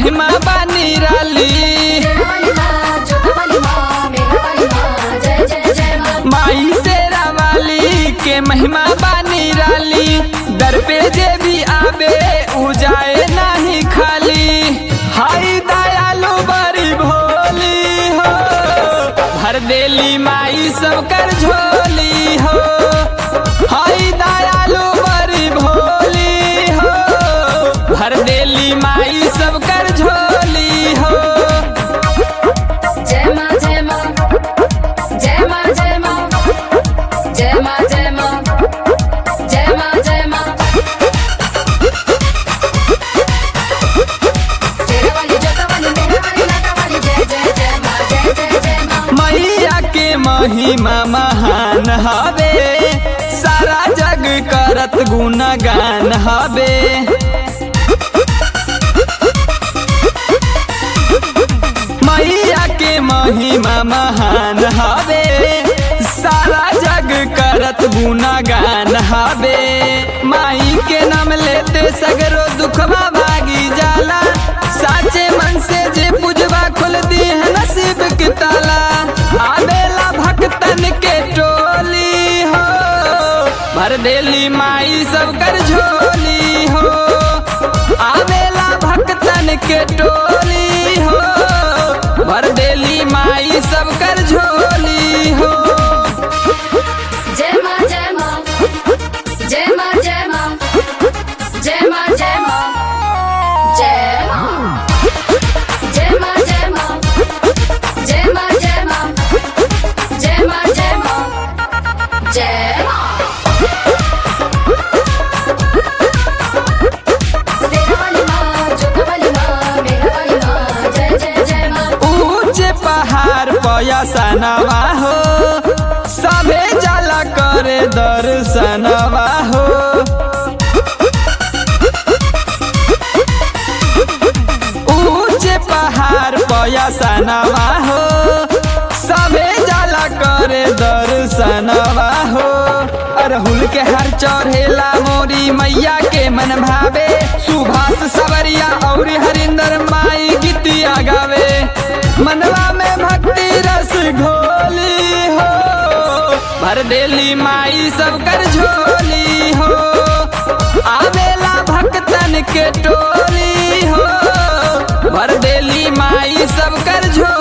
महिमा बानी राली वाली माँ जोधा वाली माँ मेरा वाली माँ जय जय जय माँ माई शेरा वाली के महिमा बानी राली दर पे जे भी आवे उ जाए नहीं खाली हाय दयालु बड़ी भोली हो भर देली माई सब कर झोली हो हाय दयालु बड़ी भोली हो भर देली माई सब कर झोली हो जय माँ जय माँ जय माँ जय माँ जय माँ जय माँ जय माँ जय माँ शेरा वाली जोधा वाली मेरा वाली लाटा वाली जय जय जय माँ जय जय जय माँ मैया के महिमा महान हवे सारा जग करत गुणगान हवे मैया के महिमा महान हवे सारा जग करत गुणगान हवे माई के नाम लेते सगरो दुखवा भागी जाला साचे मन से जे पूजवा खुल दी है नसीब की ताला आवेला भक्तन के टोली हो भर देली माई सब कर झोली हो आवेला भक्तन के टोली हो भर देली माई सब कर झोली हो जय माँ जय माँ जय माँ जय माँ जय माँ जय माँ जय माँ जय माँ जय माँ जय माँ जय माँ जय माँ जय माँ जय माँ शेरा वाली माँ जोधा वाली माँ मेरा वाली माँ जय जय जय माँ ऊंचे पहाड़ पयसनवा हो सभे जाला करे दर्शनवा हो ऊंचे पहाड़ पयसनवा हो सभे जाला करे दर्शनवा हो अरहुल के हर चढ़ेला मोरी मैया के मन भावे सुभाष सवरिया और हरिंदर माई गीतिया गावे मनवा में भक्ति रस घोली हो भर देली माई सब कर झोली हो आवेला भक्तन के टोली हो भर देली माई सब कर झोली